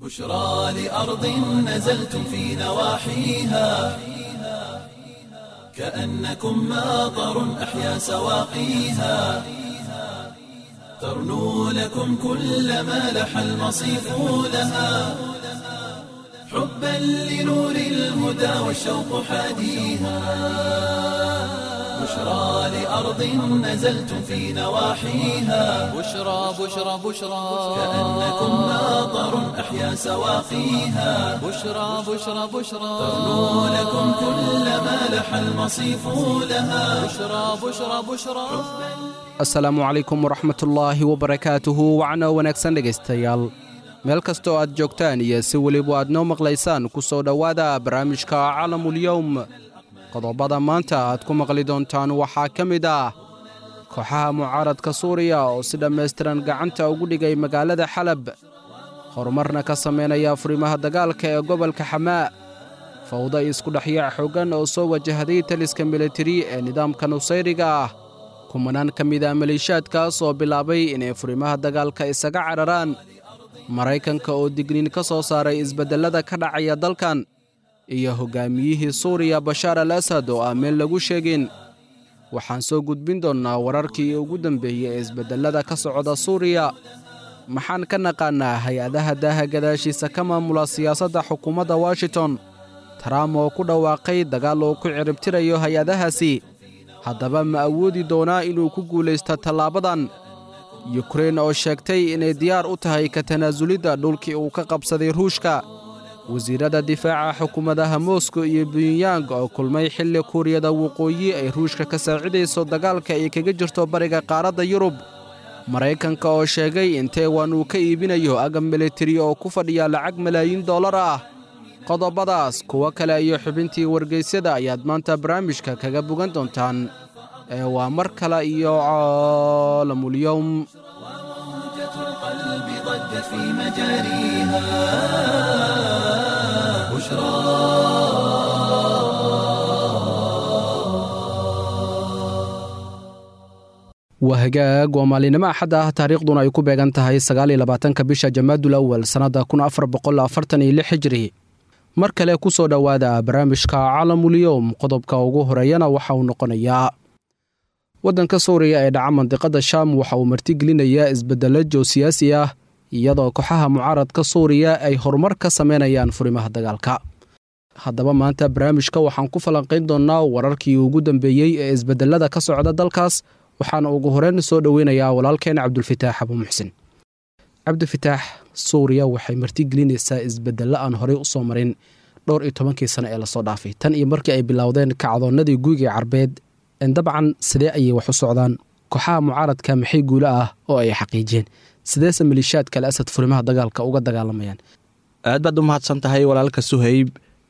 بشرى لأرض نزلتم في نواحيها كأنكم ماطر أحيا سواقيها ترنو لكم كل ما لح المصيف لها حبا لنور الهدى والشوق حاديها بشرى لأرض نزلتم في نواحيها بشرى بشرى بشرى كأنكم ماطر أحيا سواقيها بشرى بشرى بشرى ترنو لكم كل ما لح المصيف لها بشرى بشرى بشرى asalaamu calaykum waraxmatullaahi wabarakaatuhu wacno wanaagsan dhegaystayaal meel kastoo aad joogtaan iyo si weliba aad noo maqlaysaan ku soo dhowaada barnaamijka calamulyowm qodobada maanta aad ku maqli doontaan waxaa ka mid ah kooxaha mucaaradka suuriya oo si dhammaystiran gacanta ugu dhigay magaalada xalab horumarna ka samaynaya furimaha dagaalka ee gobolka xamaa fawda isku dhexyaac xooggan oo soo wajahday taliska militari ee nidaamka nusayriga ah kumanaan ka mid a maleeshiyaadkaas oo bilaabay inay furimaha dagaalka isaga cararaan maraykanka oo digniin ka soo saaray isbeddellada ka dhacaya dalkan iyo hoggaamiyihii suuriya bashaar al asad oo aan meel lagu sheegin waxaan soo gudbin doonnaa wararkii ugu dambeeyey ee isbeddellada ka socda suuriya maxaan ka naqaannaa hay-adaha daaha gadaashiisa ka maamula siyaasadda xukuumadda washington taraam oo ku dhawaaqay dagaal uu ku ciribtirayo hay-adahaasi haddaba ma awoodi doonaa inuu ku guulaysto tallaabadan yukrein oo sheegtay inay diyaar u tahay ka tanaasulidda dhulkii uu ka qabsaday ruushka wasiirradda difaaca xukuumadaha moskow iyo bunyang oo kulmay xilli kuuriyada waqooyi ay ruushka ka saacidayso dagaalka ay kaga jirto bariga qaaradda yurub maraykanka oo sheegay in taiwan uu ka iibinayo agab militari oo ku fadhiya lacag malaayiin dollar ah qodobadaas kuwo kale iyo xubintii wargaysyada ayaad maanta barnaamijka kaga bogan doontaan ee waa mar kale iyo caalamulyowm موجة القلب ضجت في مجاريها بشرى waa hagaag waa maalinimo axad ah taariikhduna ay ku beegan tahay sagaaliyolabaatanka bisha jamaadul awal sannadda kun afar boqol afartan iyo lix hijri mar kale ku soo dhowaada barnaamijka calamulyowm qodobka ugu horeeyana waxa uu noqonayaa waddanka suuriya ee dhaca mandiqadda shaam waxa uu martigelinayaa isbeddello joosiyaasi ah iyadoo kooxaha mucaaradka suuriya ay horumar ka samaynayaan furimaha dagaalka haddaba maanta barnaamijka waxaan ku falanqayn doonnaa wararkii ugu dambeeyey ee isbeddellada ka socda dalkaas waxaana ugu horeyn soo dhoweynayaa walaalkeen cabdulfitaax abu muxsin cabdifitaax suuriya waxay martigelinaysaa isbeddello aan horey u soo marin dhowr iyo tobankii sano ee lasoo dhaafay tan iyo markii ay bilowdeen kacdoonnadii guuga carbeed dabcan sidee ayay wax u socdaan kooxaha mucaaradka maxay guulo ah oo ay xaqiijiyeen sideese maleeshiyaadka al asad furimaha dagaalka uga dagaalamayaan aad baad u mahadsan tahay walaalka suhayb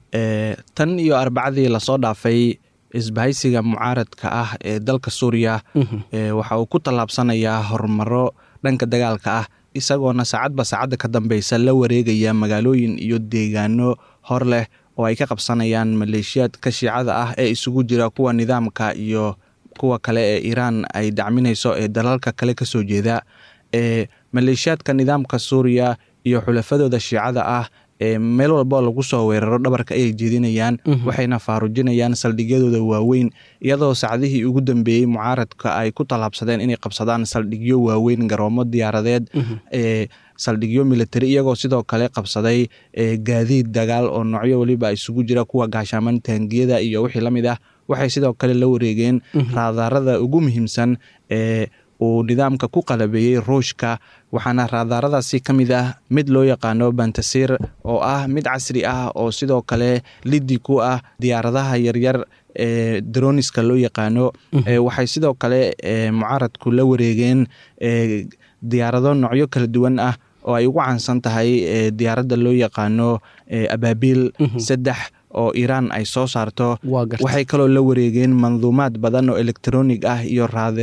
e tan iyo arbacadii lasoo dhaafay isbahaysiga mucaaradka ah ee dalka suuriya waxa uu ku tallaabsanayaa horumaro dhanka dagaalka ah isagoona saacadba saacadda ka dambeysa la wareegaya magaalooyin iyo deegaano hor leh oo ay ka qabsanayaan maleeshiyaadka shiicada ah ee isugu jira kuwa nidaamka iyo kuwa kale ee iiraan ay dacminayso ee dalalka kale kasoo jeeda ee maleeshiyaadka nidaamka suuriya iyo xulafadooda shiicada ah ee meel walba lagu soo weeraro dhabarka ayay jeedinayaan waxayna faarujinayaan saldhigyadooda waaweyn iyadoo saacdihii ugu dambeeyey mucaaradka ay ku tallaabsadeen inay qabsadaan saldhigyo waaweyn garoomo diyaaradeed ee saldhigyo militari iyagoo sidoo kale qabsaday gaadiid dagaal oo noocyo weliba isugu jira kuwa gaashaaman taangiyada iyo wixii la mid ah waxay sidoo kale la wareegeen raadaarada ugu muhiimsan ee uu nidaamka ku qalabeeyey ruushka waxaana raadaaradaasi ka mid ah mid loo yaqaano bantasir oo ah mid casri ah oo sidoo kale liddi ku ah diyaaradaha yaryar ee droniska loo yaqaano waxay sidoo kale mucaaradku la wareegeen diyaarado noocyo kala duwan ah oo ay ugu caansan tahay diyaaradda loo yaqaano abaabiil saddex oo iiraan ay soo saarto waxay kaloo la wareegeen manduumaad badan oo elektronig ah iyo raadeero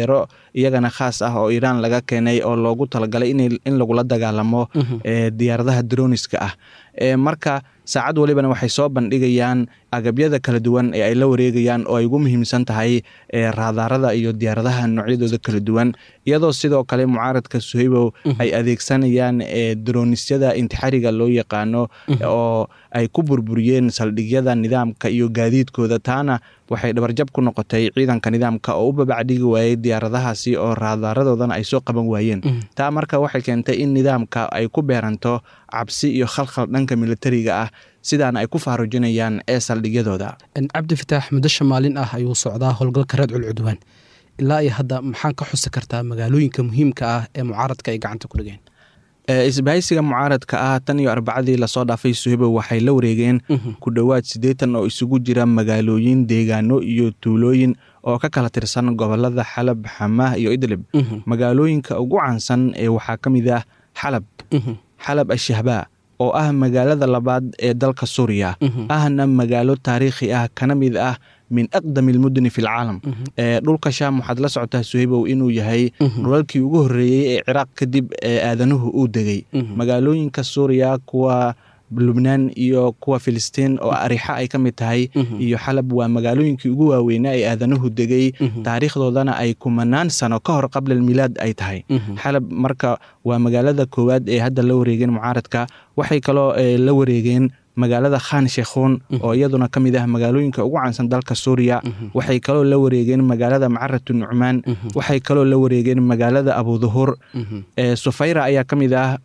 iyagana khaas ah oo iiraan laga keenay oo loogu talagalay in lagula dagaalamo diyaaradaha droniska ah marka saacad walibana waxay soo bandhigayaan agabyada kala duwan ee ay la wareegayaan oo ay ugu muhiimsan tahay raadaarada iyo diyaaradaha noocyadooda kala duwan iyadoo sidoo kale mucaaradka suhaybow ay adeegsanayaan dronisyada intixariga loo yaqaano oo ay ku burburiyeen saldhigyada nidaamka iyo gaadiidkooda taana waxay dhabarjab ku noqotay ciidanka nidaamka oo u babacdhigi waayey diyaaradahaasi oo raadaaradoodana ay soo qaban waayeen taa marka waxay keentay in nidaamka ay ku beeranto cabsi iyo khalkhal dhanka militariga ah sidaana ay ku faarujinayaan ee saldhigyadooda cabdi fataax muddo shamaalin ah ayuu socdaa howlgalka reedcul cudwaan ilaa iyo hadda maxaan ka xusi kartaa magaalooyinka muhiimka ah ee mucaaradka ay gacanta ku dhigeen isbahaysiga mucaaradka ah tan iyo arbacadii lasoo dhaafay suhaybow waxay la wareegeen ku dhowaad siddeetan oo isugu jira magaalooyin deegaano iyo tuulooyin oo ka kala tirsan gobolada xalab xamaah iyo idlib magaalooyinka ugu caansan ee waxaa ka mid ah xalab xalab ashahbaa oo ah magaalada labaad ee dalka suuriya ahna magaalo taariikhi ah kana mid ah min aqdami almudni fi lcaalam dhulka shaam waxaad la socotaa suhaybow inuu yahay dhulalkii ugu horreeyey ee ciraaq kadib ee aadanuhu uu degay magaalooyinka suuriya kuwa lubnaan iyo kuwa filistiin oo arixa ay ka mid tahay iyo xalab waa magaalooyinkii ugu waaweynaa ee aadanuhu degay taariikhdoodana ay kumanaan sano ka hor qabla almilaad ay tahay xalab marka waa magaalada koowaad ee hadda la wareegeen mucaaradka waxay kaloo la wareegeen magaalada khan shekhuun oo iyaduna ka mid ah magaalooyinka ugu caansan dalka suuriya waxay kaloo la wareegeen magaalada macaratu nucmaan waxay kaloo la wareegeen magaalada abuduhur sufayra ayaa ka mid ah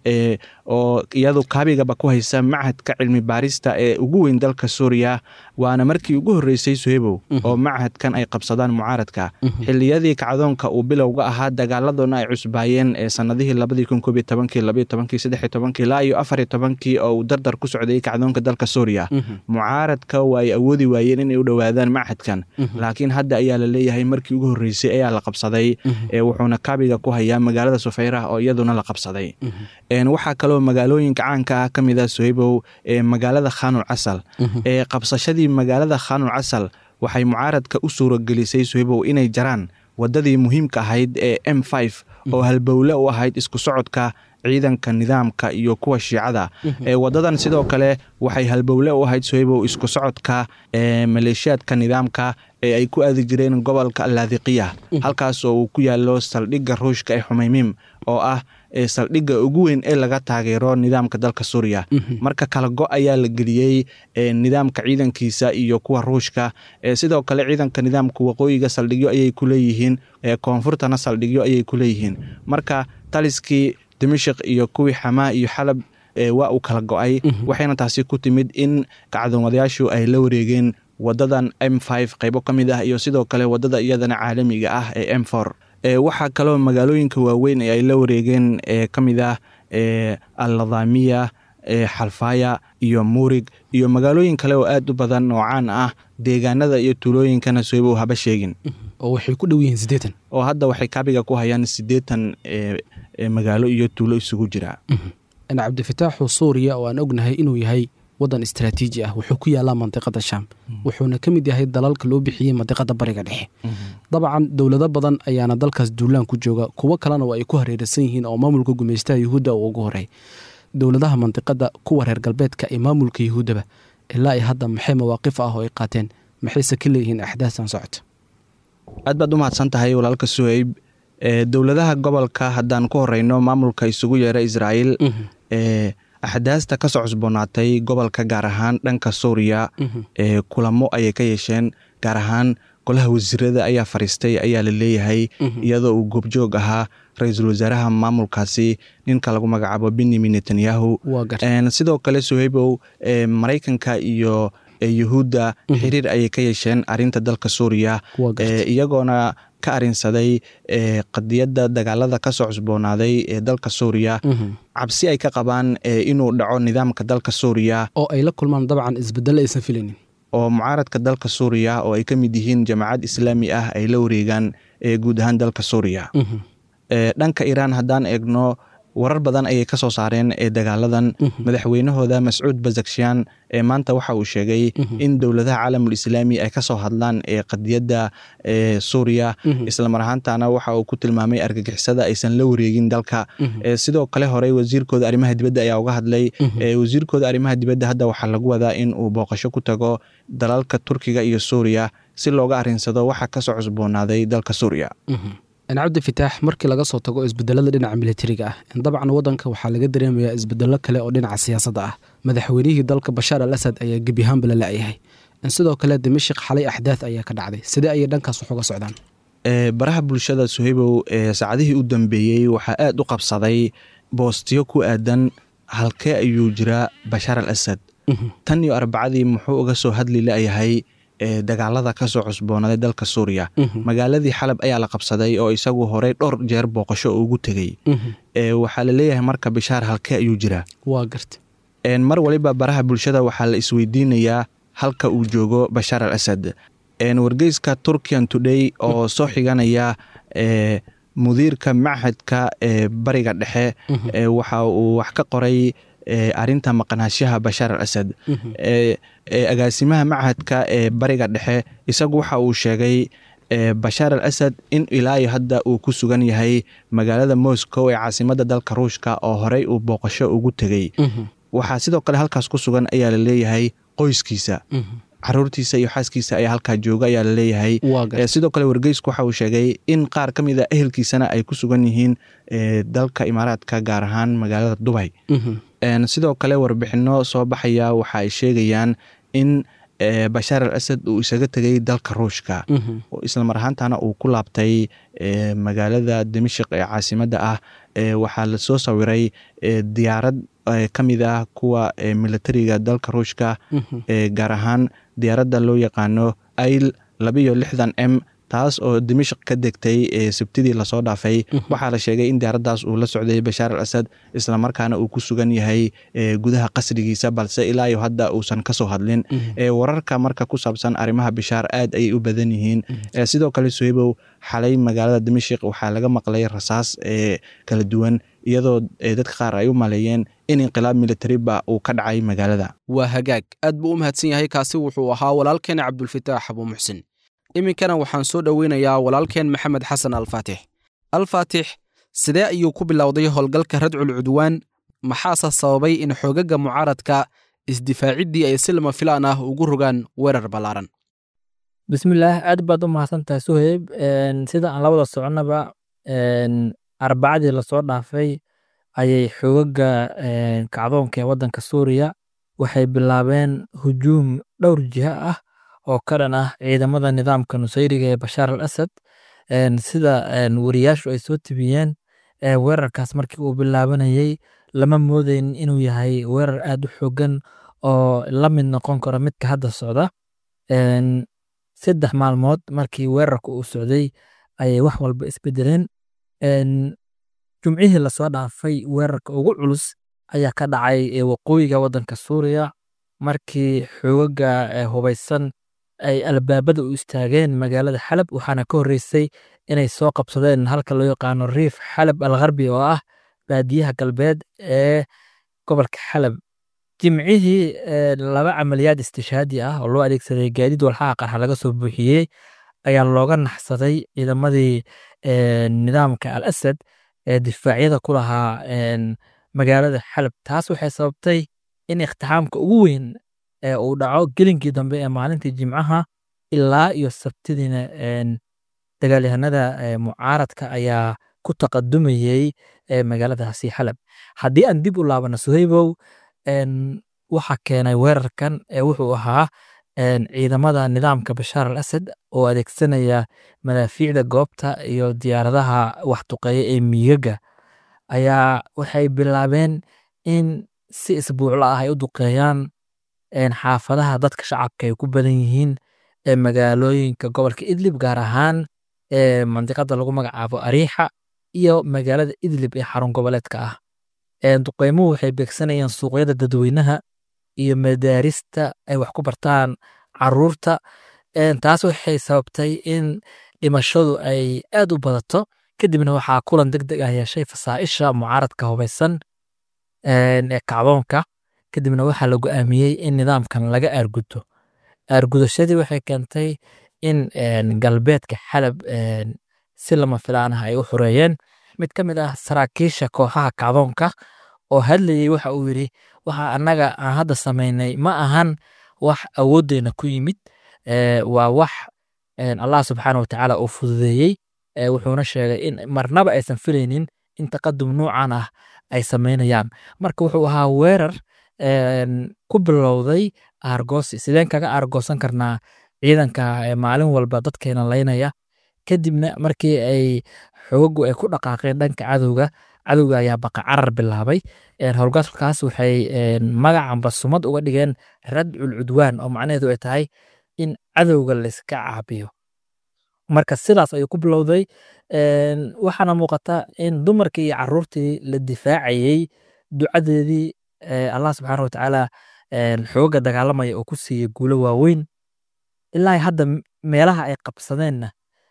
oo iyadu kaabigaba ku haysa machadka cilmi baarista ee ugu weyn dalka suuriya waana markii ugu horreysay suhebow oo machadkan ay qabsadaan mucaaradka xiliyadii kacdoonka uu bilowga ahaa dagaaladuna ay cusbaayeen ee sanadihii labadii kun koob iyo tobankii labaiyo tobankii saddex iyo tobankii ilaa iyo afar iyo tobankii oo uu dardar ku socday kacdoonka dalka suuriya mucaaradka waa ay awoodi waayeen inay u dhowaadaan machadkan laakiin hadda ayaa la leeyahay markii ugu horreysay ayaa la qabsaday wuxuuna kaabiga ku hayaa magaalada sufayra oo iyaduna la qabsaday waxaa kaloo magaalooyinka caanka ah ka mid ah suhaybow ee magaalada khanul casal ee qabsashadii magaalada khanul casal waxay mucaaradka u suuragelisay suhaybow inay jaraan wadadii muhiimka ahayd ee m f oo halbowle u ahayd isku socodka ciidanka nidaamka iyo kuwa shiicada wadadan sidoo kale waxay halbowle u ahayd suhaybow isku socodka maleeshiyaadka nidaamka ee ay ku aadi jireen gobolka laadiqiya halkaas oo uu ku yaalo saldhigga ruushka ee xumaymiim oo ah saldhigga ugu weyn ee laga taageero nidaamka dalka suuriya marka kala go ayaa la geliyey nidaamka ciidankiisa iyo kuwa ruushka sidoo kale ciidanka nidaamka waqooyiga saldhigyo ayay ku leeyihiin koonfurtana saldhigyo ayay ku leeyihiin marka taliskii dimashik iyo kuwii xamaa iyo xalab waa uu kala go-ay waxayna taasi ku timid in kacdoomadayaashu ay la wareegeen wadadan m f qaybo ka mid ah iyo sidoo kale wadada iyadana caalamiga ah ee m for waxaa kaloo magaalooyinka waaweyn ee ay la wareegeen ee ka mid ah alladamiya xalfaya iyo muurig iyo magaalooyin kale oo aad u badan oo caan ah deegaanada iyo tuulooyinkana soybow haba sheegin oo waxay ku dhow yihiin siddeetan oo hadda waxay kaabiga ku hayaan siddeetan magaalo iyo tuulo isugu jira cabdifataaxu suuriya oo aan ognahay inuu yahay waddan istraatiiji ah wuxuu ku yaalaa mandiqada shaam wuxuuna ka mid yahay dalalka loo bixiyey mandiqada bariga dhexe dabcan dowlado badan ayaana dalkaas duulaan ku jooga kuwo kalena oo ay ku hareeraysan yihiin oo maamulka gumaystaha yuhuudda uu ugu horey dowladaha mandiqada kuwa reer galbeedka ee maamulka yuhuuddaba ilaa ay hadda maxay mawaaqif ah oo ay qaateen maxayse ka leeyihiin axdaastan socota aad baad u mahadsan tahay walaalka suheyb dowladaha gobolka haddaan ku horeyno maamulka isugu yeera israa'iil axdaasta ka soo cusboonaatay gobolka gaar ahaan dhanka suuriya ee kulamo ayay ka yeesheen gaar ahaan golaha wasiirada ayaa fariistay ayaa la leeyahay iyadoo uu goobjoog ahaa ra-iisul wasaaraha maamulkaasi ninka lagu magacaabo benyamin netanyahu sidoo kale suheybow maraykanka iyo yuhuudda xiriir ayay ka yeesheen arinta dalka suuriya iyagoona ka arinsaday qadiyadda dagaalada kasoo cusboonaaday ee dalka suuriya cabsi ay ka qabaan inuu dhaco nidaamka dalka suuriya oo ay la kulmaan dabcan isbedelo aysan filaynin oo mucaaradka dalka suuriya oo ay ka mid yihiin jamaacad islaami ah ay la wareegaan guud ahaan dalka suuriya dhanka iiraan haddaan eegno warar badan ayay ka soo saareen ee dagaaladan madaxweynahooda mascuud bazakshian ee maanta waxa uu sheegay in dowladaha caalamul islaami ay kasoo hadlaan ee qadiyadda ee suuriya islamar ahaantana waxa uu ku tilmaamay argagixisada aysan la wareegin dalka sidoo kale horey wasiirkooda arrimaha dibadda ayaa uga hadlay wasiirkooda arrimaha dibadda hadda waxaa lagu wadaa in uu booqasho ku tago dalalka turkiga iyo suuriya si looga arinsado waxa kasoo cusboonaaday dalka suuriya cabdi fitaax markii laga soo tago isbedelada dhinaca militariga ah dabcan wadanka waxaa laga dareemayaa isbedelo kale oo dhinaca siyaasadda ah madaxweynihii dalka bashaar al asad ayaa gebiyahaanba la la-yahay sidoo kale dimashik xalay axdaad ayaa ka dhacday sidee ayay dhankaas wax uga socdaan baraha bulshada suhaybow saacadihii u dambeeyey waxaa aada u qabsaday boostiyo ku aadan halkee ayuu jiraa bashaar al asad tan iyo arbacadii muxuu uga soo hadli la-yahay dagaalada kasoo cusboonaaday dalka suuriya magaaladii xalab ayaa la qabsaday oo isagu horey dhowr jeer booqasho ugu tegey waxaa laleeyahay marka bishaar halkee ayuu jiraa waa garta mar waliba baraha bulshada waxaa la isweydiinayaa halka uu joogo bashaar al asad wargeyska turkian today oo soo xiganaya mudiirka machadka ee bariga dhexe waxa uu wax ka qoray arinta maqnaashaha bashaar al asad agaasimaha machadka ee bariga dhexe isagu waxa uu sheegay bashaar al asad in ilaayo hadda uu ku sugan yahay magaalada moscow ee caasimada dalka ruushka oo horey uu booqasho ugu tegey waxaa sidoo kale halkaas ku sugan ayaa la leeyahay qoyskiisa caruurtiisa iyo xaaskiisa ayaa halkaa jooga ayaa laleeyahay sidoo kale wargeysku waxa uu sheegay in qaar ka mid a ehelkiisana ay ku sugan yihiin dalka imaaraadka gaar ahaan magaalada dubay sidoo kale warbixino soo baxaya waxa ay sheegayaan in bashaar al asad uu isaga tegay dalka ruushka islamar ahaantana uu ku laabtay magaalada dimashik ee caasimadda ah waxaa lasoo sawiray diyaarad ka mid ah kuwa militariga dalka ruushka gaar ahaan diyaaradda loo yaqaano ail labayo lixdan m taas oo dimashik ka degtay sabtidii lasoo dhaafay waxaa la sheegay in diyaaraddaas uu la socday bashaar al asad islamarkaana uu ku sugan yahay gudaha qasrigiisa balse ilaa iyo hadda uusan kasoo hadlin wararka marka ku saabsan arrimaha bishaar aad ayay u badan yihiin sidoo kale sohebow xalay magaalada dimashik waxaa laga maqlay rasaas kala duwan iyadoo dadka qaar ay u maleeyeen in inqilaab militariba uu ka dhacay magaalada waa hagaag aad buu u mahadsan yahay kaasi wuxuu ahaa walaalkeena cabdulfitaax abuu muxsin iminkana waxaan soo dhoweynayaa walaalkeen maxamed xasan alfaatix alfaatix sidee ayuu ku bilowday howlgalka radcul cudwaan maxaase sababay in xoogaga mucaaradka isdifaaciddii ay si lama filaan ah ugu rogaan weerar ballaaran bismillaah aad baad u mahadsantahay suheyb sida aan la wada soconnaba arbacadii lasoo dhaafay ayay xoogaga kacdoonka ee waddanka suuriya waxay bilaabeen hujuum dhowr jiha ah oo ka dhan ah ciidamada nidaamka nusayriga ee bashaar al asad sida wariyaashu ay soo tibiyeen weerarkaas markii uu bilaabanayey lama moodeyn inuu yahay weerar aad u xoogan oo la mid noqon karo midka hadda socda saddex maalmood markii weerarka uu socday ayay wax walba isbedeleen jumcihii lasoo dhaafay weerarka ugu culus ayaa ka dhacay waqooyiga waddanka suuriya markii xoogaga hubaysan ay albaabada u istaageen magaalada xalab waxaana ka horreysay inay soo qabsadeen halka loo yaqaano riif xalab al gharbi oo ah baadiyaha galbeed ee gobolka xalab jimcihii laba camaliyaad istishaadi ah oo loo adeegsaday gaadiid walxaha qarxa laga soo buuxiyey ayaa looga naxsaday ciidamadii nidaamka al asad ee difaacyada ku lahaa magaalada xalab taas waxay sababtay in iktixaamka ugu weyn ee uu dhaco gelinkii dambe ee maalintii jimcaha ilaa iyo sabtidiina dagaalyahanada mucaaradka ayaa ku taqadumayey magaaladaasi xalab haddii aan dib u laabano suhaybow waxa keenay weerarkan wuxuu ahaa ciidamada nidaamka bashaar al asad oo adeegsanaya madaafiicda goobta iyo diyaaradaha waxduqeeya ee miigaga ayaa waxay bilaabeen in si isbuucla ah ay u duqeeyaan xaafadaha dadka shacabka ay ku badan yihiin ee magaalooyinka gobolka idlib gaar ahaan ee mandiqada lagu magacaabo ariixa iyo magaalada idlib ee xarun goboleedka ah duqeymuhu waxay beegsanayeen suuqyada dadweynaha iyo madaarista ay wax ku bartaan caruurta taas waxay sababtay in dhimashadu ay aad u badato kadibna waxaa kulan deg deg ah yeeshay fasaaisha mucaaradka hubaysan een, ee kacdoonka kadibna waxaa la go'aamiyey in nidaamkan laga aargudo aargudashadii waxay keentay in een, galbeedka xalab een, si lama filaan ah ay u xureeyeen mid ka mid ah saraakiisha kooxaha kacdoonka oo hadlayey waxa uu yidhi waxa annaga aan hadda samaynay ma ahan wax awooddeena ku yimid ee, waa wax een, allah subxaana wa tacaala uu fududeeyey ee, wuxuuna sheegay in marnaba aysan filaynin in taqadum nuucan ah ay samaynayaan marka wuxuu ahaa weerar een, ku bilowday aargoosi sideen kaga aargoosan karnaa ciidanka ee maalin walba dadkeena laynaya kadibna markii ay xogagu ay ku dhaqaaqeen dhanka cadowga cadowga ayaa baqa carar bilaabay een, howlgalkaas waxay een, magacanba sumad uga dhigeen radcul cudwaan oo macnaheedu ay tahay in cadowga layska caabiyo marka sidaas ayuu ku bilowday een, waxaana muuqata in dumarkii iyo caruurtii la difaacayey ducadeedii ee, allah subxaana watacaala een, xooga dagaalamaya oo ku siiyey guulo waaweyn ilaa hadda m- meelaha ay qabsadeenna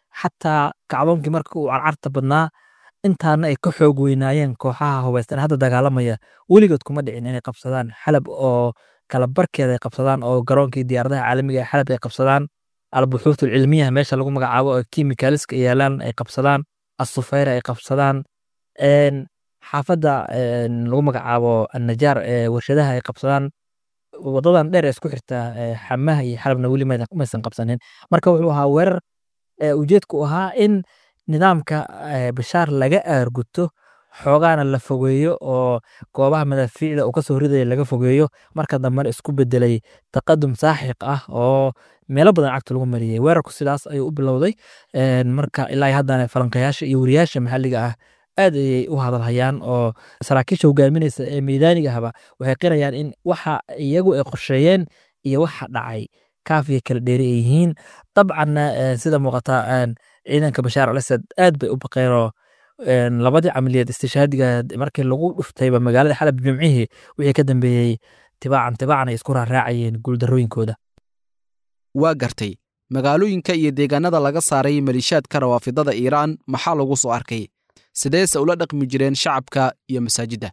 xataa kacdoonkii marka uu carcarta badnaa intaana ay ka xoog weynaayeen kooxaha hubaysan hadda dagaalamaya weligood kuma dhicin inay qabsadaan xalab oo kala barkeeda ay qabsadaan oo garoonkii diyaaradaha caalamiga ee xalab ay qabsadaan albuxuuth alcilmiyaha meesha lagu magacaabo oo kimikaaliska yaalaan ay qabsadaan asufeyra ay qabsadaan een, xaafadda een, lagu magacaabo annajaar ee warshadaha ay qabsadaan wadadan dheer ee isku xirta ee, xamaha iyo xalabna weli maydan- maysan qabsanin marka wuxuu ahaa weerar ee, ujeedku ahaa in nidaamka ee, bashaar laga aarguto xoogaana la fogeeyo oo goobaha madaafiicda uu kasoo ridaya laga fogeeyo marka dambena isku bedelay taqadum saaxiq ah oo meelo badan cagta lagu mariyey weerarku sidaas ayuu u bilowday een, marka ilaa iyo haddana falanqayaasha iyo wariyaasha maxalliga ah aad ayay u hadalhayaan oo saraakiisha hogaaminaysa ee meydaaniga ahba waxay qirayaan in waxa iyagu ay qorsheeyeen iyo waxa dhacay kaafiya kala dheeri ay yihiin dabcanna eh, sida muuqata een, ciidanka bashaar al asad aad bay u baqeenoo een, labadii camaliyad istishaadiga markii lagu dhuftayba magaalada xalab jimcihii wixii ka dambeeyey tibaacan tibaacan ay isku raaraacayeen guuldarrooyinkooda waa gartay magaalooyinka iyo deegaanada laga saaray maliishaadka rawaafidada iiraan maxaa lagu soo arkay sideese ula dhaqmi jireen shacabka iyo masaajidda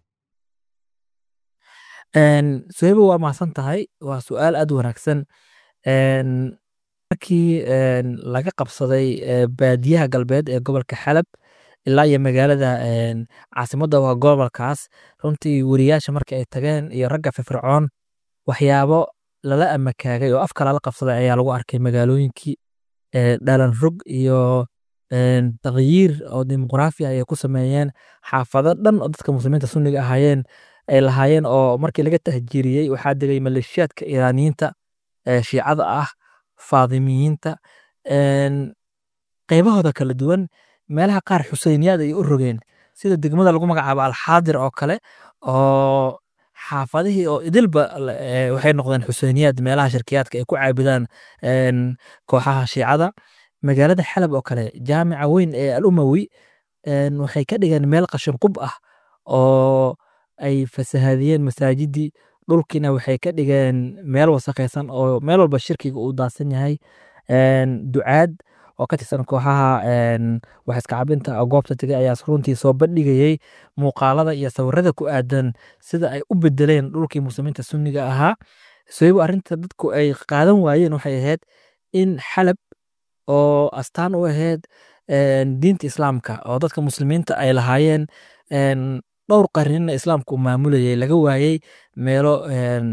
Een, suhaybo waa mahadsan tahay waa su-aal aad u wanaagsan Een, markii een, laga qabsaday ee, baadiyaha galbeed ee gobolka xalab ilaa iyo magaalada een, caasimadda waa gobolkaas runtii weriyaasha markii ay tageen iyo ragga firfircoon waxyaabo lala amakaagay oo afka lala qabsaday ayaa lagu arkay magaalooyinkii ee, dhalan rog iyo een, taqyiir oo dimuqraafi ayay ku sameeyeen xaafado dhan oo dadka muslimiinta sunniga ahaayeen ay lahaayeen oo markii laga tahjiiriyey waxaa degay maleeshiyaadka iiraaniyiinta ee shiicada ah faadimiyiinta een, qaybahooda kala duwan meelaha qaar xuseyniyaad ay u rogeen sida degmada lagu magacaabo alxaadir oo kale oo xaafadihii oo idilba la- ee, waxay noqdeen xuseyniyaad meelaha shirkiyaadka ay ku caabudaan een, kooxaha shiicada magaalada xalab oo kale jaamica weyn ee al umawi een, waxay ka dhigeen meel qashin qub ah oo ay fasahadiyeen masaajidii dhulkiina waxay ka dhigeen meel wasakhaysan oo meel walba shirkiga uu daadsan yahay een, ducaad oo ka tirsan kooxaha een, wax iska cabinta oo goobta tegay ayaa runtii soo bandhigayey muuqaalada iyo sawirada ku aadan sida ay u bedeleen dhulkii muslimiinta sunniga ahaa soybo arrinta dadku ay qaadan waayeen waxay ahayd in xalab oo astaan u ahayd een, diinta islaamka oo dadka muslimiinta ay lahaayeen een, dhowr qarnina islaamku uu maamulayay laga waayey meelo een,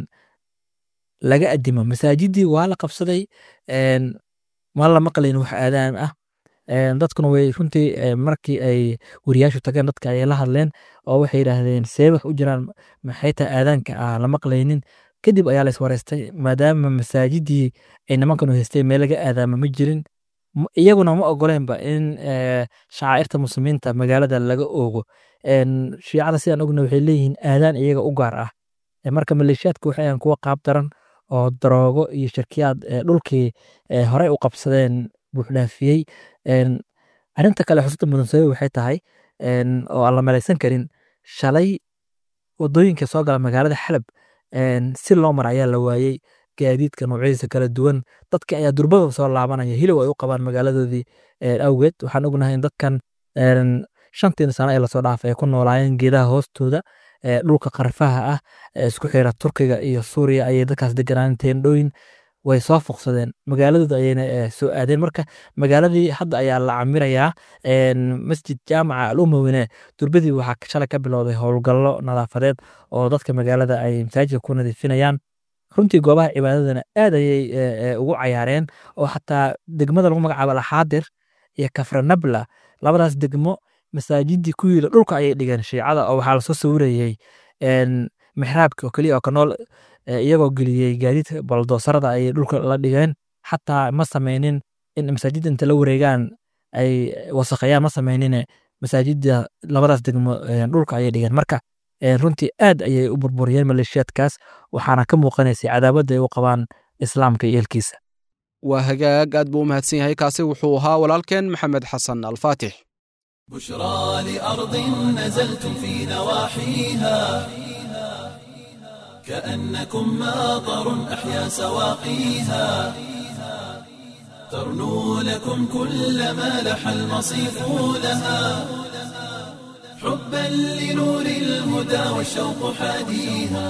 laga adimo masaajidii waa la qabsaday een, ma la maqlayn wax aadaan ah een, dadkuna way runtii ee, markii ay weriyaashu tageen dadka ayay la hadleen oo waxay yidhaahdeen see wax u jiraan maxay tahay aadaanka aan la maqlaynin kadib ayaa la iswareystay maadaama masaajidii ay nimankanu haysteen meel laga aadaama ma jirin m- iyaguna ma ogoleenba in ee, shacairta muslimiinta magaalada laga oogo een, shiicada sidaan ogna waxay leeyihiin aadaan iyaga u gaar ah Ee, marka maleeshiyaadku waxay ahaan kuwa qaab daran oo daroogo iyo shirkiyaad ee, dhulkii ee, horey u qabsadeen buuxdhaafiyey Een, arrinta kale xusuusta mudan sabab waxay tahay een, oo aan la malaysan karin shalay wadooyinka soo gala magaalada xalab een, si loo mara ayaa la waayey gaadiidka noocyadiisa kala duwan dadka ayaa durbada soo laabanaya hilow ay u qabaan magaaladoodii een, awgeed waxaan ognahay in dadkan shantii sano ee lasoo dhaafay ay ku noolaayeen geedaha hoostooda dhulka qarfaha ah ee isku xira turkiga iyo suuriya ayay dadkaas deganaan teendhooyin way soo fuqsadeen magaaladooda ayayna soo aadeen marka magaaladii hadda ayaa la camirayaa masjid jaamaca alumawine durbadii waxaa shalay ka bilowday howlgallo nadaafadeed oo dadka magaalada ay masaajidka ku nadiifinayaan runtii goobaha cibaadadana aad ayay ugu cayaareen oo xataa degmada lagu magacaabo alxaadir iyo kafranabla labadaas degmo masaajidii ku yiila dhulka ayay dhigeen shiicada oo waxaa lasoo sawirayey mixraabka oo keliya oo ka nool iyagoo geliyey gaadiidka baldoosarada ayay dhulka la dhigeen xataa ma sameynin in masaajidda inta la wareegaan ay wasakheeyaan ma sameynin masaajidda labadaas degmo dhulka ayay dhigeen marka runtii aad ayay u burburiyeen maleeshiyaadkaas waxaana ka muuqanaysay cadaabadda ay u qabaan islaamka iyo elkiisa waa hagaag aad buu u mahadsan yahay kaasi wuxuu ahaa walaalkeen maxamed xasan alfaatix بشرى لأرض نزلتم في نواحيها كأنكم ماطر أحيا سواقيها ترنو لكم كل ما لح المصيف لها حبا لنور الهدى والشوق حاديها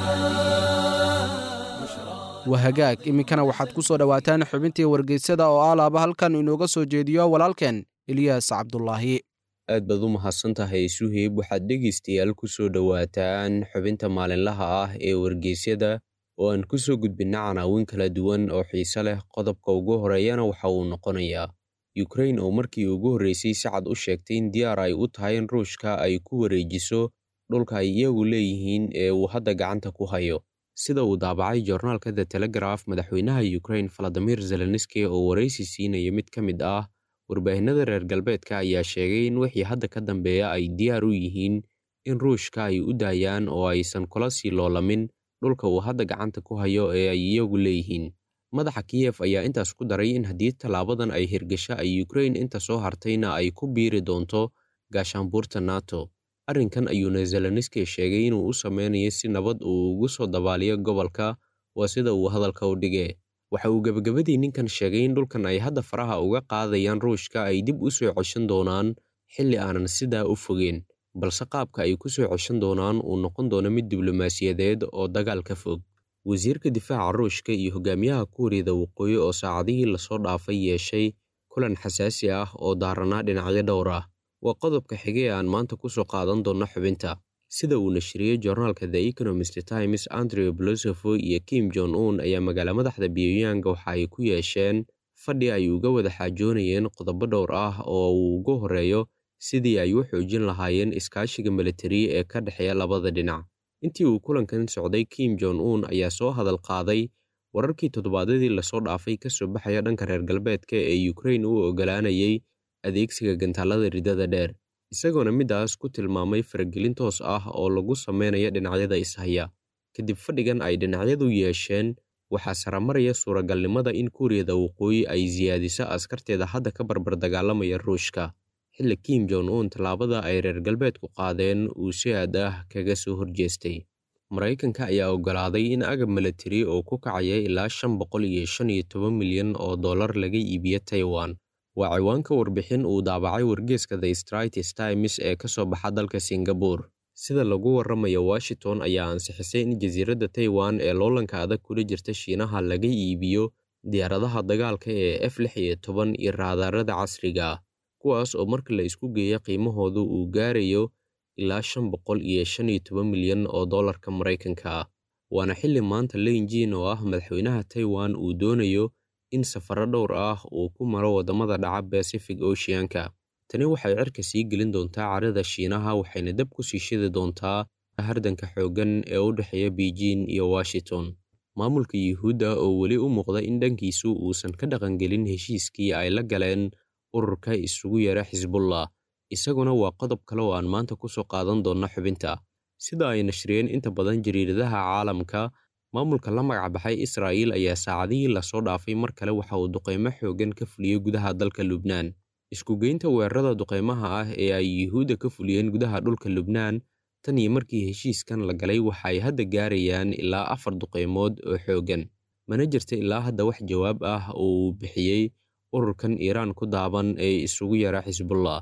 waa hagaag iminkana waxaad ku soo dhowaataan xubintii wargeysyada oo alaaba halkan inooga soo jeediyo walaalkeen eliyaas cabdulaahi aad baad u mahadsan tahay suheyb waxaad dhegaystayaal ku soo dhowaataan xubinta maalinlaha ah ee wargeysyada oo aan ku soo gudbinna canaawin kala duwan oo xiise leh qodobka ugu horeeyana waxa uu noqonayaa yukrain oo markii ugu horreysay si cad u sheegtay in diyaar ay u tahay in ruushka ay ku wareejiso dhulka ay iyagu leeyihiin ee uu hadda gacanta ku hayo sida uu daabacay joornaalka the telegraf madaxweynaha yukrain valadimir zelenski oo waraysi siinaya mid ka mid ah warbaahinada reer galbeedka ayaa sheegay in wixii hadda ka dambeeya ay diyaar u yihiin in ruushka ay u daayaan oo aysan kula sii loolamin dhulka uu hadda gacanta ku hayo ee ay iyagu leeyihiin madaxa kiyef ayaa intaas ku daray in haddii tallaabadan ay hirgasho ay yukrain inta soo hartayna ay ku biiri doonto gaashaanbuurta nato arrinkan ayuuna zelenski sheegay inuu u sameynayo si nabad uu ugu soo dabaaliyo gobolka waa sida uu hadalka u dhige waxa uu gebagabadii ninkan sheegay in dhulkan ay hadda faraha uga qaadayaan ruushka ay dib u soo ceshan doonaan xilli aanan sidaa u fogeen balse qaabka ay ku soo ceshan doonaan uu noqon doono mid diblomaasiyadeed oo dagaal ka fog wasiirka difaaca ruushka iyo hogaamiyaha kuuriyada waqooyi oo saacadihii lasoo dhaafay yeeshay kulan xasaasi ah oo daaranaa dhinacyo dhowr ah waa qodobka xige ee aan maanta ku soo qaadan doonno xubinta sida uu nashriyey joornaalka the economist times andrew blosofo iyo kim jon un ayaa magaala madaxda pyongyang waxa ay ku yeesheen fadhi ay uga wada xaajoonayeen qodobo dhowr ah oo uu ugu horeeyo sidii ay u xoojin lahaayeen iskaashiga militari ee ka dhexeeya labada dhinac intii uu kulankan socday kim jon un ayaa soo hadal qaaday wararkii toddobaadyadii lasoo dhaafay ka soo baxaya dhanka reer galbeedka ee yukrain u ogolaanayay adeegsiga gantaalada ridada dheer isagoona middaas ku tilmaamay faragelin toos ah oo lagu sameynayo dhinacyada ishaya kadib fadhigan ay dhinacyadu yeesheen waxaa saramaraya suuragalnimada in kuuriyada waqooyi ay siyaadiso askarteeda hadda ka barbar dagaalamaya ruushka xilli kim jon un tallaabada ay reer galbeedku qaadeen uu si aad ah kaga soo horjeestay maraykanka ayaa oggolaaday in agab militari oo ku kacaya ilaa shan boqol iyo shan iyo toban milyan oo dollar laga iibiyo taiwan waa ciwaanka warbixin uu daabacay wargeeska the straits times ee ka soo baxa dalka singabore sida lagu warramayo washington ayaa ansixisay in jasiiradda taiwan ee loolanka adag kula jirta shiinaha laga iibiyo diyaaradaha dagaalka ee f lix iyo toban iyo raadaarada casriga ah kuwaas oo marka la isku geeyo qiimahoodu uu gaarayo ilaa shan boqol iyo shan iyo toban milyan oo dollarka maraykanka ah waana xilli maanta leynjin oo ah madaxweynaha taiwan uu doonayo in safaro dhowr ah uu ku maro waddamada dhaca bacific oceanka tani waxay cirka sii gelin doontaa carada shiinaha waxayna dab ku sii shidi doontaa hardanka xooggan ee u dhexeeya beijing iyo washington maamulka yuhuudda oo weli u muuqda in dhankiisu uusan ka dhaqangelin heshiiskii ay la galeen ururka isugu yara xisbullah isaguna waa qodob kale oo aan maanta ku soo qaadan doonna xubinta sida ay nashriyeen inta badan jariiradaha caalamka maamulka la magacbaxay israa'iil ayaa saacadihii lasoo dhaafay mar kale waxa uu duqaymo xooggan ka fuliyey gudaha dalka lubnaan iskugeynta weerarada duqaymaha ah ee ay yuhuudda ka fuliyeen gudaha dhulka lubnaan tan iyo markii heshiiskan la galay waxa ay hadda gaarayaan ilaa afar duqaymood oo xooggan mana jirta ilaa hadda wax jawaab ah oo uu bixiyey ururkan iiraan ku daaban ee isugu yara xisbullah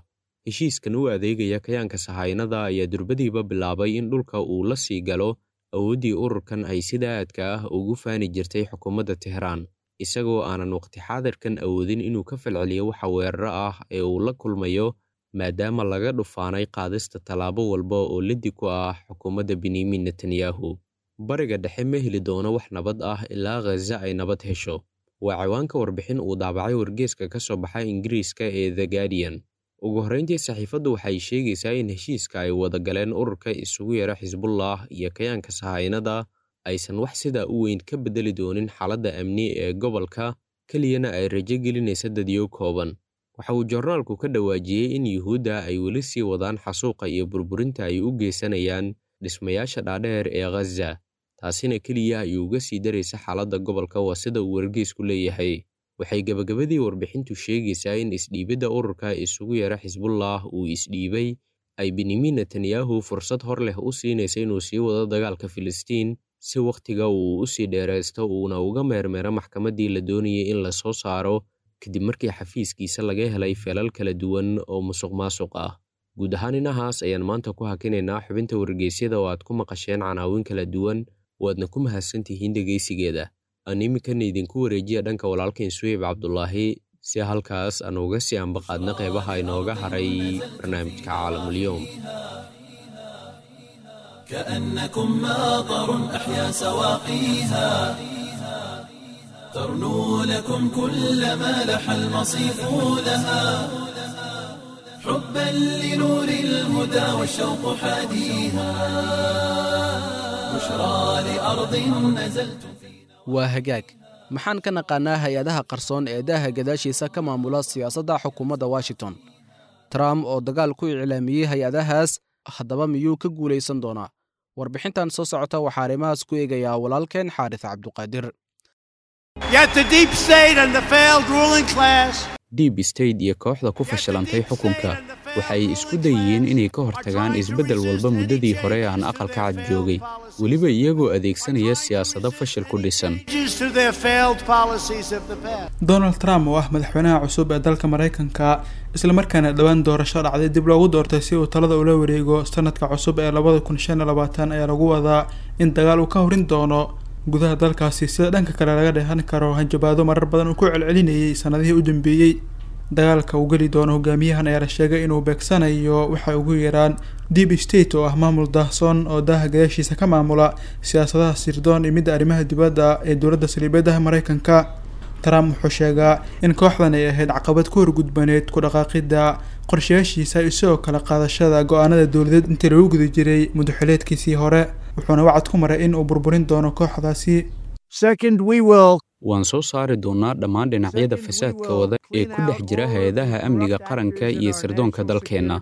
heshiiskan u adeegaya kayaanka sahaynada ayaa durbadiiba bilaabay in dhulka uu la sii galo awooddii ururkan ay sida aadka ah ugu faani jirtay xukuumadda tehraan isagoo aanan waqti xaadirkan awoodin inuu ka falceliyo waxa weeraro ah ee uu la kulmayo maadaama laga dhufaanay qaadista tallaabo walba oo liddi ku ah xukuumadda benyamin netanyahu bariga dhexe ma heli doono wax nabad ah ilaa khaza ay nabad hesho waa ciwaanka warbixin uu daabacay wargeeska ka soo baxa ingiriiska ee the guardian ugu horrayntii saxiifaddu waxay sheegaysaa in heshiiska ay wada galeen ururka isugu yara xisbullah iyo kayaanka sahaynada aysan wax sidaa u weyn ka beddeli doonin xaaladda amni ee gobolka keliyana ay rajo gelinaysa dadyo kooban waxa uu jornaalku ka dhawaajiyey in yuhuudda ay weli sii wadaan xasuuqa iyo burburinta ay u geysanayaan dhismayaasha dhaadheer ee khaza taasina keliya ay uga sii daraysa xaaladda gobolka waa sida uu wargeysku leeyahay waxay gebagabadii warbixintu sheegaysaa in isdhiibidda ururka isugu yara xisbullah uu isdhiibay ay benyamin netanyahu fursad hor leh u siinaysa inuu sii wado dagaalka filistiin si wakhtiga uu u sii dheeraysto uuna uga meermeero maxkamaddii la doonayay in la soo saaro kadib markii xafiiskiisa laga helay feelal kala duwan oo musuq maasuq ah guud ahaan inahaas ayaan maanta ku hakinaynaa xubinta wargeysyada oo aad ku maqasheen canaawin kala duwan waadna ku mahadsantihiin dhegaysigeeda aan iminkana idinku wareejiya dhanka walaalkain suweyb cabdulaahi si halkaas aan uga sii ambaqaadna qeybaha inooga haray barnaamijka caalamulyoom كأنكم ماطر أحيا سواقيها ترنو لكم كل ما لح المصيف لها حبا لنور الهدى والشوق حاديها بشرى لأرض نزلت waa hagaag maxaan ka naqaanaa hay-adaha qarsoon ee daaha gadaashiisa ka maamula siyaasadda xukuumadda washington trump oo dagaal ku iclaamiyey hay-adahaas haddaba miyuu ka guulaysan doonaa warbixintan soo socota waxaa arrimahaas ku eegayaa walaalkeen xaaris cabduqaadir deep state iyo kooxda ku fashilantay xukunka waxay isku dayeen inay ka hortagaan isbeddel walba muddadii hore aan aqalka cad joogay weliba iyagoo adeegsanaya siyaasado fashil ku dhisan donald trump oo ah madaxweynaha cusub ee dalka maraykanka islamarkaana dhowaan doorasho dhacday dib loogu doortay si uu talada ula wareego sanadka cusub ee labada kun shan iyo labaatan ayaa lagu wadaa in dagaal uu ka horin doono gudaha dalkaasi sida dhanka kale laga dheehan karo hanjabaado marar badan uu ku celcelinayay sanadihii u dambeeyey dagaalka uu geli doono hogaamiyahan ayaa la sheegay inuu beegsanayo waxay ugu yaraan deep state oo ah maamul daahsoon oo daaha gadaashiisa ka maamula siyaasadaha sirdoon iyo midda arrimaha dibadda ee dowladda saliibeedaha maraykanka trump wuxuu sheegaa in kooxdan ay ahayd caqabad ku horgudbaneed ku dhaqaaqidda qorshayaashiisa iyo sidoo kale qaadashada go-aanada dowladeed intii lagu guda jiray mudaxileedkiisii hore wuxuuna wacad ku maray in uu burburin doono kooxdaasi waan soo saari doonnaa dhammaan dhinacyada fasaadka wada ee ku dhex jira hay-adaha amniga qaranka iyo sirdoonka dalkeenna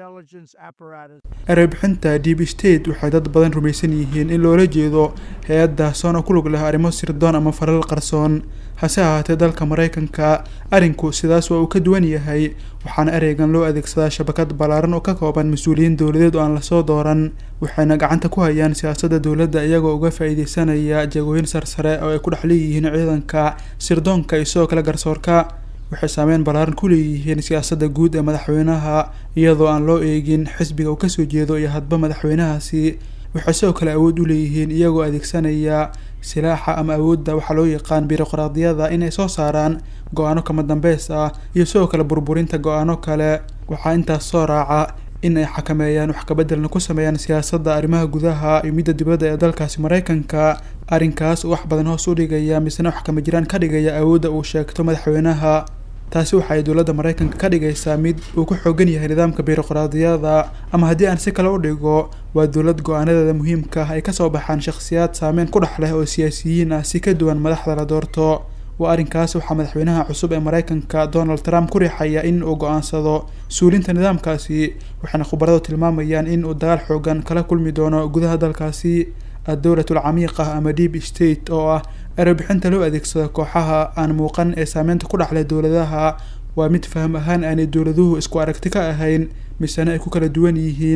erebixinta deep state waxay dad badan rumaysan yihiin in loola jeedo hay-ad daahsoon oo ku lug leh arrimo sirdoon ama falal qarsoon hase ahaatee dalka maraykanka arrinku sidaas waa uu ka duwan yahay waxaana ereygan loo adeegsadaa shabakad ballaaran oo ka kooban mas-uuliyiin dowladeed oo aan lasoo dooran waxayna gacanta ku hayaan siyaasadda dowladda iyagoo uga faa-iideysanaya jagooyin sarsare oo ay ku dhex leeyihiin ciidanka sirdoonka iyo sidoo kale garsoorka waxay saameyn ballaaran ku leeyihiin siyaasadda guud ee madaxweynaha iyadoo aan loo eegin xisbiga uu kasoo jeedo iyo hadba madaxweynahaasi waxay sidoo kale awood u leeyihiin iyagoo adeegsanaya silaaxa ama awoodda waxaa loo yaqaan biroqraadiyada inay soo saaraan go-aano kama dambeys ah iyo sidoo kale burburinta go-aano kale waxaa intaas soo raaca in ay xakameeyaan wax kabeddelna ku sameeyaan siyaasadda arrimaha gudaha iyo midda dibadda ee dalkaasi maraykanka arrinkaas wax badan hoos u dhigaya misena wax kama jiraan ka dhigaya awoodda uu sheegto madaxweynaha taasi waxa ay dowladda maraykanka ka dhigaysaa mid uu ku xoogan yahay nidaamka biroqraadiyada ama haddii aan si kale u dhigo waa dowlad go-aanadeeda muhiimka ah ay kasoo baxaan shakhsiyaad saameyn ku dhex leh oo siyaasiyiin ah si ka duwan madaxda la doorto waa arrinkaas waxaa madaxweynaha cusub ee maraykanka donald trump ku riixaya in uu go-aansado suulinta nidaamkaasi waxayna khubaradu tilmaamayaan in uu dagaal xoogan kala kulmi doono gudaha dalkaasi adowlatul camiiqa ama deep state oo ah erebixinta loo adeegsado kooxaha aan muuqan ee saameynta ku dhexleh dowladaha waa mid faham ahaan aanay dowladuhu isku aragti ka ahayn misena ay ku kala duwan yihiin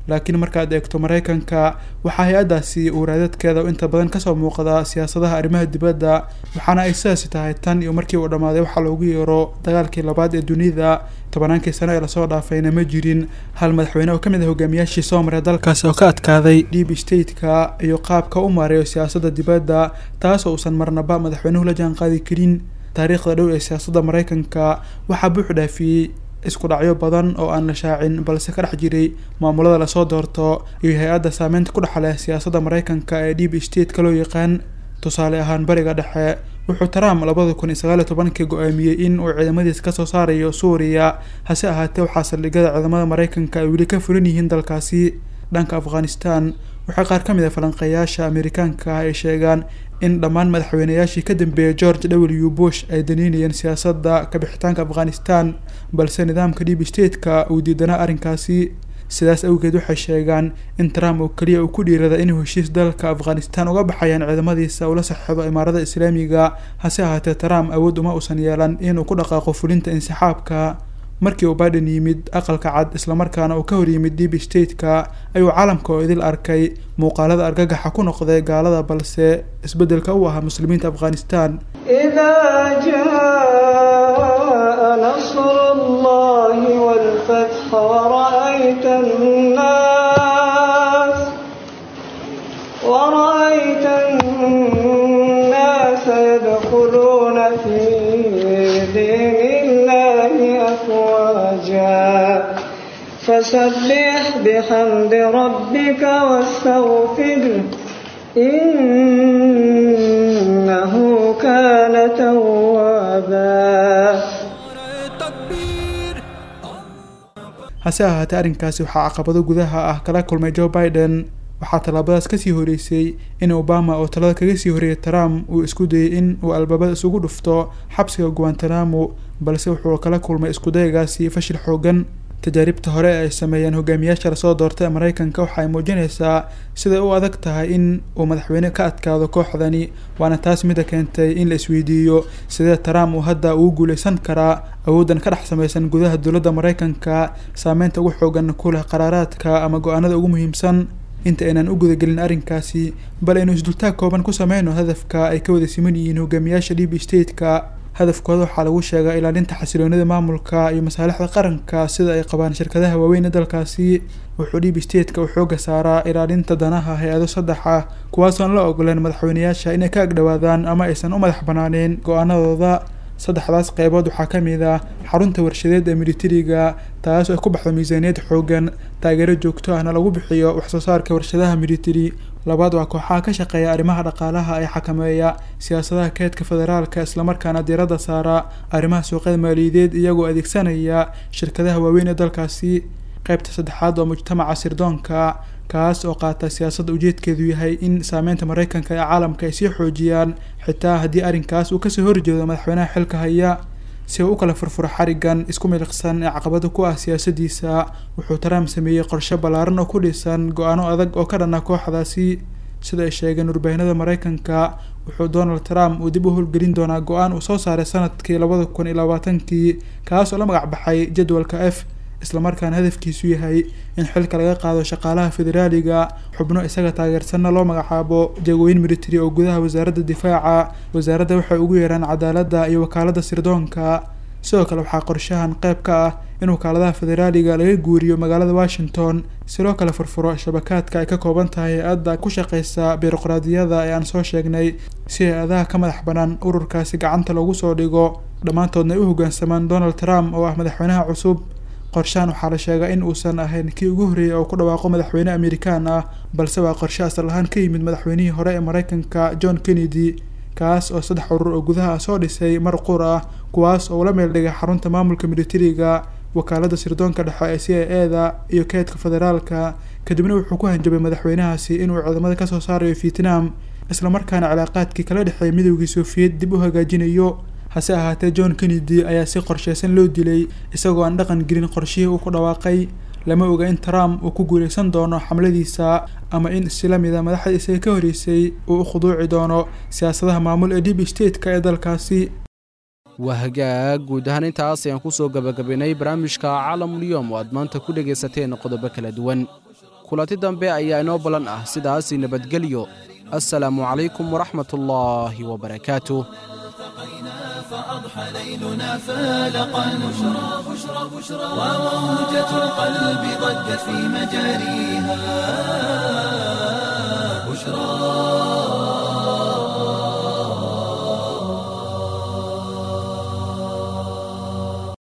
laakiin markaad eegto maraykanka waxaa hay-addaasi uu raadadkeeda inta badan kasoo muuqda siyaasadaha arrimaha dibadda waxaana ay sidaasi tahay tan iyo markii uu dhammaaday waxaa loogu yeero dagaalkii labaad ee dunida tobannaankii sano ee lasoo dhaafayna ma jirin hal madaxweyne oo ka mid ah hogaamiyaashii soo maray dalkaasi oo ka adkaaday deep stateka iyo qaabka u maareeyo siyaasadda dibadda taasoo uusan marnaba madaxweynuhu la jaanqaadi karin taariikhda dhow ee siyaasadda maraykanka waxaa buux dhaafiyey isku dhacyo badan oo aan la shaacin balse ka dhex jiray maamulada lasoo doorto iyo hay-adda saameynta ku dhex leh siyaasadda maraykanka ee deep stateka loo yaqaan tusaale ahaan bariga dhexe wuxuu trump labada kun iyo sagaal iyo tobankii go-aamiyey in uu ciidamadiisa kasoo saarayo suuriya hase ahaatee waxaa saldhigyada ciidamada maraykanka ay weli ka furan yihiin dalkaasi dhanka afghanistan waxaa qaar ka mid a falanqeeyaasha amerikaanka ay sheegaan in dhammaan madaxweynayaashii ka dambeeyay george w bush ay daniinayeen siyaasadda kabixitaanka afghanistan balse nidaamka deep stateka uu diidanaa arrinkaasi sidaas awgeed waxay sheegaan in trump oo keliya uu ku dhiirada inuu heshiis dalka afghanistan uga baxayaan ciidamadiisa ula saxiixdo imaarada islaamiga hase ahaatee trump awood uma uusan yeelan inuu ku dhaqaaqo fulinta insixaabka markii uu biden yimid aqalka cad islamarkaana uu ka hor yimid deep stateka ayuu caalamka oo idil arkay muuqaalada argagaxa ku noqday gaalada balse isbeddelka u ahaa muslimiinta afghanistan نصر الله والفتح ورأيت الناس ورأيت الناس يدخلون في دين الله أفواجا فسبح بحمد ربك واستغفره إنه كان توابا hase ahaatee arrinkaasi waxaa caqabado gudaha ah kala kulmay joe biden waxaa tallaabadaas kasii horeysay in obama oo talada kaga sii horeeyay trump uu isku dayay in uu albaabada isugu dhufto xabsiga guantanamo balse wuxuu kala kulmay iskudayagaasi fashil xoogan tajaaribta hore ee ay sameeyeen hogaamiyaasha lasoo doortay ee maraykanka waxa ay muujinaysaa siday u adag tahay in uu madaxweyne ka adkaado kooxdani waana taas mida keentay in la isweydiiyo sidee trump uu hadda ugu guuleysan karaa awooddan ka dhex samaysan gudaha dowladda maraykanka saameynta ugu xoogan ku leh qaraaraadka ama go-aanada ugu muhiimsan inta aynan u gudagelin arrinkaasi bal aynu isdultaag kooban ku sameyno hadafka ay ka wada siman yihiin hogaamiyaasha deep stateka hadafkooda waxaa lagu sheegaa ilaalinta xasiloonida maamulka iyo masaalixda qaranka sida ay qabaan shirkadaha waaweyn ee dalkaasi wuxuu deep stateka uu xooga saaraa ilaalinta danaha hay-ado saddex ah kuwaasoon la ogoleen madaxweynayaasha inay ka agdhowaadaan ama aysan u madax banaaneen go-aanadooda saddexdaas qeybood waxaa ka mid ah xarunta warshadeed ee militariga taas oo ku baxdo miisaaniyad xoogan taageero joogto ahna lagu bixiyo waxsoo saarka warshadaha militari labaad waa kooxaha ka shaqeeya arrimaha dhaqaalaha ee xakameeya siyaasadaha keedka federaalka islamarkaana diiradda saara arrimaha suuqyada maaliyadeed iyagoo adeegsanaya shirkadaha waaweyn ee dalkaasi qeybta saddexaad waa mujtamaca sirdoonka kaas oo qaata siyaasadda ujeedkeedu yahay in saameynta maraykanka ee caalamka ay sii xoojiyaan xitaa haddii arrinkaas uu kasoo horjeedo madaxweynaha xilka haya si uu u kala furfuro xarigan isku miliqsan ee caqabada ku ah siyaasadiisa wuxuu trump sameeyey qorshe ballaaran oo ku dhisan go-aano adag oo ka dhana kooxdaasi sida ay sheegeen warbaahinada maraykanka wuxuu donald trump uu dib u howlgelin doonaa go-aan uu soo saaray sanadkii labada kun iyo labaatankii kaas oo la magac baxay jadwalka f islamarkaana hadafkiisu yahay in xilka laga qaado shaqaalaha federaaliga xubno isaga taageersanna loo magacaabo jagooyin military oo gudaha wasaaradda difaaca wasaaradda waxay ugu yeeraan cadaaladda iyo wakaaladda sirdoonka sidoo kale waxaa qorshahan qayb ka ah in wakaaladaha federaaliga laga guuriyo magaalada washington si loo kala furfuro shabakaadka ay ka kooban tahay hay-adda ku shaqeysa biroqraadiyada ee aan soo sheegnay si hay-adaha ka madax banaan ururkaasi gacanta loogu soo dhigo dhammaantoodna ay u hoggaansamaan donald trump oo ah madaxweynaha cusub qorshahan waxaa la sheegaa in uusan ahayn kii ugu horreeyay oo ku dhawaaqo madaxweyne amerikaan ah balse waa qorshe asal ahaan ka yimid madaxweynihii hore ee maraykanka john kennedy kaas oo saddex urur oo gudaha soo dhisay mar qur ah kuwaas oo ula meel dhigay xarunta maamulka militariga wakaaladda sirdoonka dhexe ee c i e da iyo keedka federaalka kadibna wuxuu ku hanjabay madaxweynahaasi inuu ciidamada kasoo saarayo vietnam islamarkaana cilaaqaadkii kala dhexeeya midoogii sofiyeed dib u hagaajinayo hase ahaatee john kennedy ayaa si qorsheysan loo dilay isagoo aan dhaqan gelin qorshihii uu ku dhawaaqay lama oga in trump uu ku guuleysan doono xamladiisa ama in isla mida madaxda isaga ka horeysay uu u khuduuci doono siyaasadaha maamul ee deep stateka ee dalkaasi waa hagaag guud ahaan intaas ayaan kusoo gabagabaynay barnaamijka caalamulyoom oo aad maanta ku dhegaysateen qodobo kala duwan kulanti dambe ayaa inoo ballan ah sidaasi nabadgelyo assalaamu calaykum waraxmatullaahi wabarakaatuh فأضحى ليلنا فالقا بشرى بشرى بشرى وموجة القلب ضجت في مجاريها